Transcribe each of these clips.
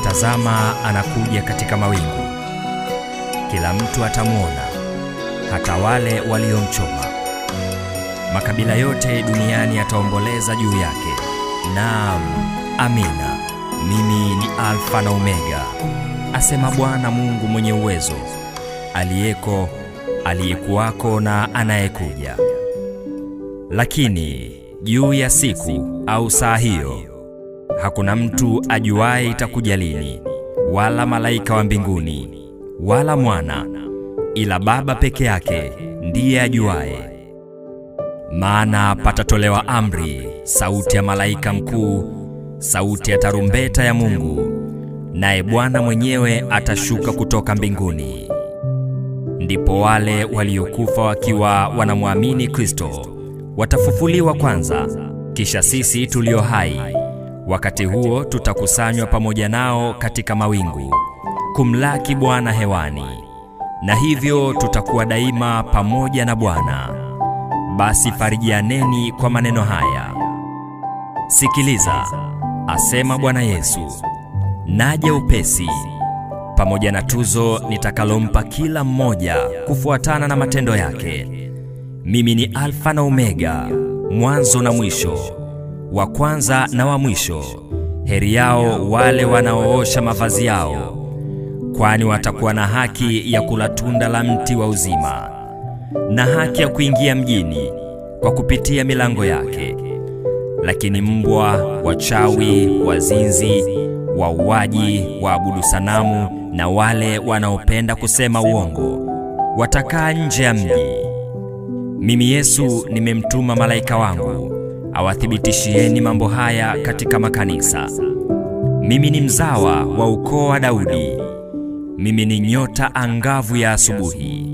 Tazama, anakuja katika mawingu, kila mtu atamwona, hata wale waliomchoma. Makabila yote duniani yataomboleza juu yake. Naam, amina. Mimi ni Alfa na Omega, asema Bwana Mungu mwenye uwezo, aliyeko, aliyekuwako na anayekuja. Lakini juu ya siku au saa hiyo hakuna mtu ajuaye itakuja lini, wala malaika wa mbinguni, wala mwana, ila Baba peke yake ndiye ajuaye. Maana patatolewa amri, sauti ya malaika mkuu, sauti ya tarumbeta ya Mungu, naye Bwana mwenyewe atashuka kutoka mbinguni. Ndipo wale waliokufa wakiwa wanamwamini Kristo watafufuliwa kwanza, kisha sisi tulio hai wakati huo tutakusanywa pamoja nao katika mawingu kumlaki Bwana hewani, na hivyo tutakuwa daima pamoja na Bwana. Basi farijianeni kwa maneno haya. Sikiliza, asema Bwana Yesu, naja upesi, pamoja na tuzo nitakalompa kila mmoja kufuatana na matendo yake. Mimi ni Alfa na Omega, mwanzo na mwisho, wa kwanza na wa mwisho. Heri yao wale wanaoosha mavazi yao, kwani watakuwa na haki ya kula tunda la mti wa uzima, na haki ya kuingia mjini kwa kupitia milango yake. Lakini mbwa, wachawi, wazinzi, wauaji, waabudu sanamu na wale wanaopenda kusema uongo watakaa nje ya mji. Mimi Yesu nimemtuma malaika wangu awathibitishieni mambo haya katika makanisa. Mimi ni mzawa wa ukoo wa Daudi, mimi ni nyota angavu ya asubuhi.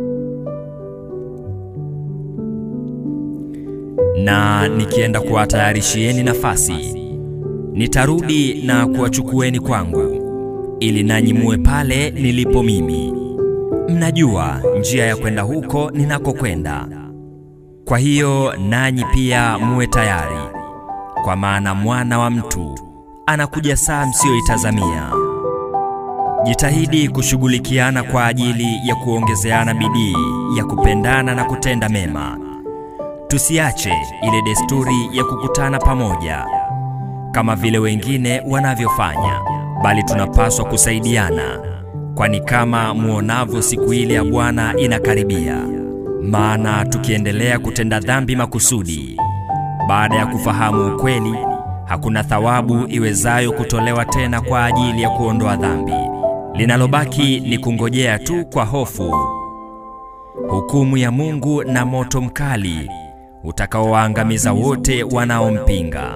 Na nikienda kuwatayarishieni nafasi, nitarudi na kuwachukueni kwangu, ili nanyi muwe pale nilipo mimi. Mnajua njia ya kwenda huko ninakokwenda. Kwa hiyo nanyi pia muwe tayari, kwa maana mwana wa mtu anakuja saa msiyoitazamia. Jitahidi kushughulikiana kwa ajili ya kuongezeana bidii ya kupendana na kutenda mema. Tusiache ile desturi ya kukutana pamoja kama vile wengine wanavyofanya, bali tunapaswa kusaidiana, kwani kama muonavyo siku ile ya Bwana inakaribia. Maana tukiendelea kutenda dhambi makusudi, baada ya kufahamu ukweli, hakuna thawabu iwezayo kutolewa tena kwa ajili ya kuondoa dhambi. Linalobaki ni kungojea tu kwa hofu hukumu ya Mungu na moto mkali utakaowaangamiza wote wanaompinga.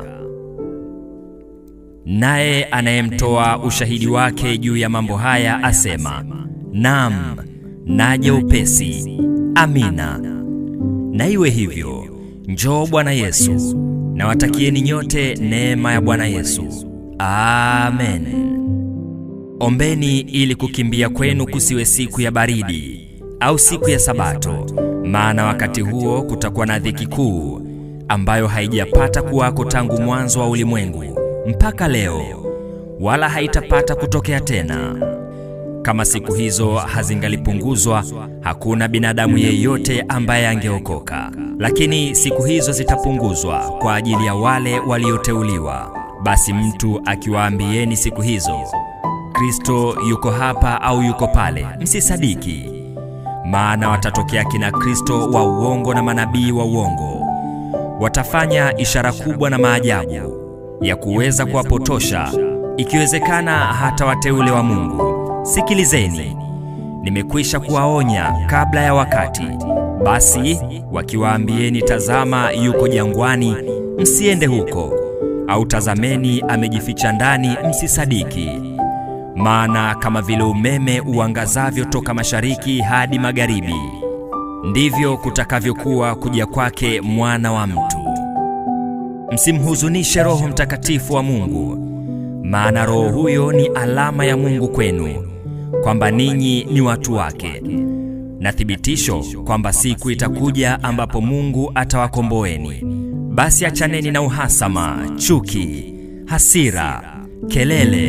Naye anayemtoa ushahidi wake juu ya mambo haya asema, Naam, naja upesi. Amina. Na iwe hivyo. Njoo Bwana Yesu. Na watakieni nyote neema ya Bwana Yesu. Amen. Ombeni ili kukimbia kwenu kusiwe siku ya baridi au siku ya Sabato, maana wakati huo kutakuwa na dhiki kuu ambayo haijapata kuwako tangu mwanzo wa ulimwengu mpaka leo, wala haitapata kutokea tena. Kama siku hizo hazingalipunguzwa, hakuna binadamu yeyote ambaye angeokoka. Lakini siku hizo zitapunguzwa kwa ajili ya wale walioteuliwa. Basi mtu akiwaambieni siku hizo, Kristo yuko hapa au yuko pale, msisadiki. Maana watatokea kina Kristo wa uongo na manabii wa uongo, watafanya ishara kubwa na maajabu ya kuweza kuwapotosha, ikiwezekana hata wateule wa Mungu. Sikilizeni, nimekwisha kuwaonya kabla ya wakati. Basi wakiwaambieni, tazama yuko jangwani, msiende huko, au tazameni amejificha ndani, msisadiki. Maana kama vile umeme uangazavyo toka mashariki hadi magharibi, ndivyo kutakavyokuwa kuja kwake Mwana wa Mtu. Msimhuzunishe Roho Mtakatifu wa Mungu, maana Roho huyo ni alama ya Mungu kwenu kwamba ninyi ni watu wake, na thibitisho kwamba siku itakuja ambapo Mungu atawakomboeni. Basi achaneni na uhasama, chuki, hasira, kelele,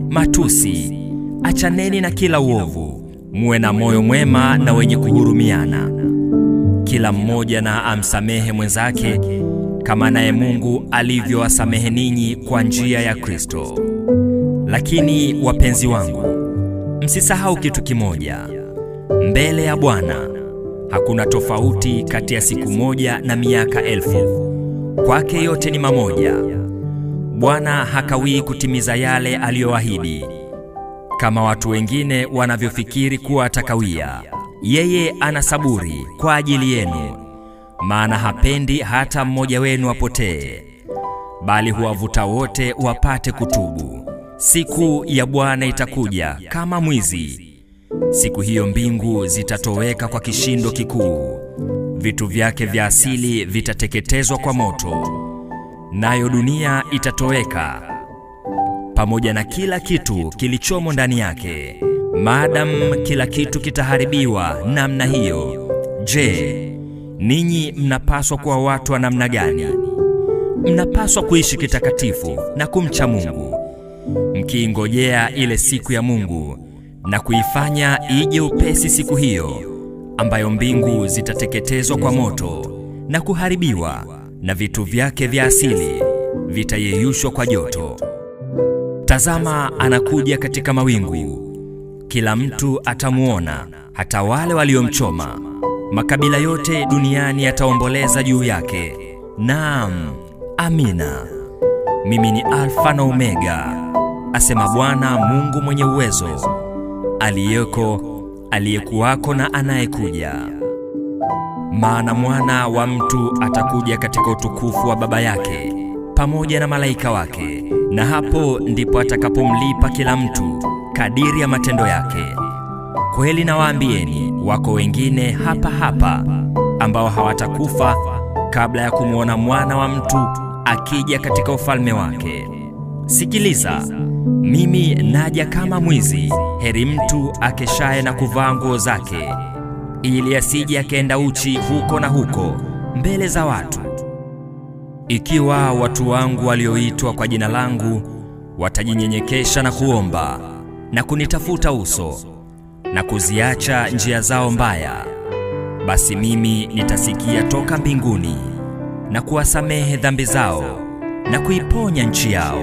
matusi. Achaneni na kila uovu, muwe na moyo mwema na wenye kuhurumiana. Kila mmoja na amsamehe mwenzake kama naye Mungu alivyowasamehe ninyi kwa njia ya Kristo. Lakini wapenzi wangu, msisahau kitu kimoja: mbele ya Bwana hakuna tofauti kati ya siku moja na miaka elfu. Kwake yote ni mamoja. Bwana hakawii kutimiza yale aliyoahidi, kama watu wengine wanavyofikiri kuwa atakawia. Yeye ana saburi kwa ajili yenu, maana hapendi hata mmoja wenu apotee, bali huwavuta wote wapate kutubu. Siku ya Bwana itakuja kama mwizi. Siku hiyo mbingu zitatoweka kwa kishindo kikuu, vitu vyake vya asili vitateketezwa kwa moto, nayo dunia itatoweka pamoja na kila kitu kilichomo ndani yake. Maadamu kila kitu kitaharibiwa namna hiyo, je, ninyi mnapaswa kuwa watu wa namna gani? Mnapaswa kuishi kitakatifu na kumcha Mungu, mkiingojea ile siku ya Mungu na kuifanya ije upesi siku hiyo, ambayo mbingu zitateketezwa kwa moto na kuharibiwa, na vitu vyake vya asili vitayeyushwa kwa joto. Tazama, anakuja katika mawingu, kila mtu atamuona, hata wale waliomchoma. Makabila yote duniani yataomboleza juu yake. Naam, amina. Mimi ni Alfa na Omega, asema Bwana Mungu mwenye uwezo, aliyeko, aliyekuwako na anayekuja. Maana mwana wa mtu atakuja katika utukufu wa Baba yake pamoja na malaika wake, na hapo ndipo atakapomlipa kila mtu kadiri ya matendo yake. Kweli nawaambieni, wako wengine hapa hapa ambao hawatakufa kabla ya kumwona mwana wa mtu akija katika ufalme wake. Sikiliza, mimi naja kama mwizi. Heri mtu akeshaye na kuvaa nguo zake, ili asije akaenda uchi huko na huko mbele za watu. Ikiwa watu wangu walioitwa kwa jina langu watajinyenyekesha na kuomba na kunitafuta uso na kuziacha njia zao mbaya, basi mimi nitasikia toka mbinguni na kuwasamehe dhambi zao na kuiponya nchi yao.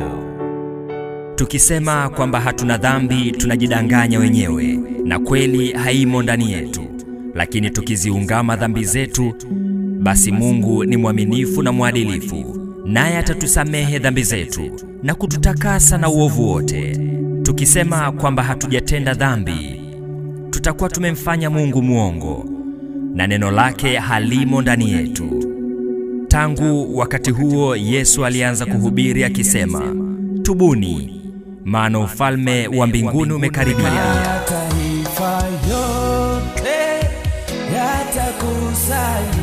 Tukisema kwamba hatuna dhambi, tunajidanganya wenyewe na kweli haimo ndani yetu. Lakini tukiziungama dhambi zetu, basi Mungu ni mwaminifu na mwadilifu, naye atatusamehe dhambi zetu na kututakasa na uovu wote. Tukisema kwamba hatujatenda dhambi, tutakuwa tumemfanya Mungu mwongo na neno lake halimo ndani yetu. Tangu wakati huo Yesu alianza kuhubiri akisema, tubuni, maana ufalme wa mbinguni umekaribia. Mataifa yote yatakusanya